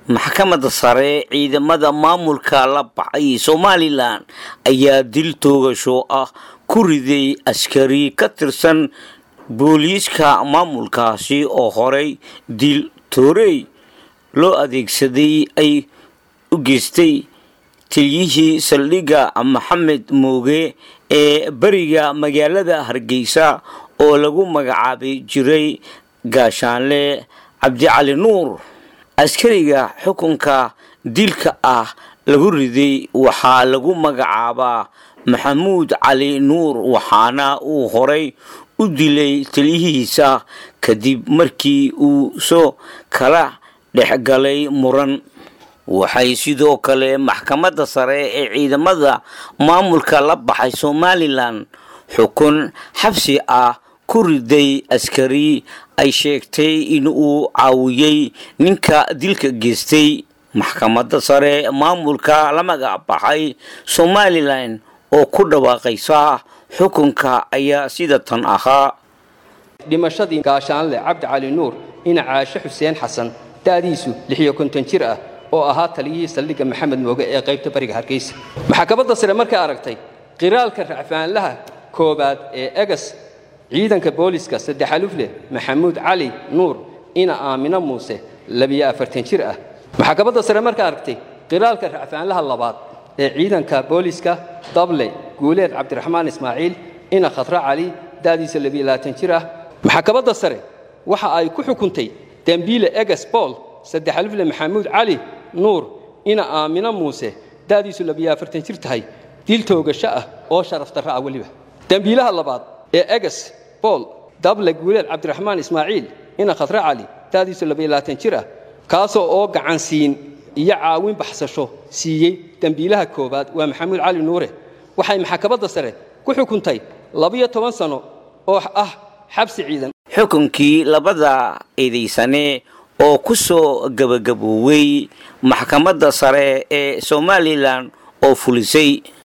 maxkamadda sare ciidamada maamulka la baxay somalilan ayaa dil toogasho ah ku riday askari ka tirsan booliiska maamulkaasi oo horey dil toorey loo adeegsaday ay u geystay tiliyihii saldhigga maxamed mooge ee beriga magaalada hargeysa oo lagu magacaabi jiray gaashaanle cabdicali nuur askariga xukunka dilka ah lagu riday waxaa lagu magacaabaa maxamuud cali nuur waxaana uu horay u dilay taliyihiisa kadib markii uu soo kala dhexgalay muran waxay sidoo kale maxkamadda sare ee ciidamada maamulka la baxay somalilan xukun xabsi ah ku riday askari ay sheegtay in uu caawiyey ninka dilka geystay maxkamadda sare maamulka la magac baxay somalilan oo ku dhawaaqaysa xukunka ayaa sida tan ahaa dhimashadii gaashaanle cabdi cali nuur ina caashe xuseen xasan da'diisu lixiyo konton jir ah oo ahaa taliyihii saldhigga maxamed mooge ee qaybta bariga hargeysa maxkamadda sare markay aragtay qiraalka racfaanlaha koowaad ee egas ciidanka booliska saddex alufleh maxamuud cali nuur ina aamino muuse labiyo afartan jir ah maxkamadda sare markay aragtay qiraalka racfaanlaha labaad ee ciidanka booliska dable guuleed cabdiraxmaan ismaaciil ina khadra cali da'diisa labiyo labaatan jir ah maxkamadda sare waxa ay ku xukuntay dembiile egas bool saddex alifle maxamuud cali nuur ina aamino muuse da'diisu labiyo afartan jir tahay dil toogasho ah oo sharaf darra ah weliba dembiilaha labaad ee egas bool dable guuleed cabdiraxmaan ismaaciil ina khadra cali da'diisu labiyo labaatan jir ah kaasoo oo gacansiin iyo caawin baxsasho siiyey dembiilaha koowaad waa maxamuud cali nuure waxay maxkamadda sare ku xukuntay labiyo toban sano oo ah xabsi ciidan xukunkii labada eedaysane oo ku soo gabagaboowey maxkamadda sare ee somalilan oo fulisay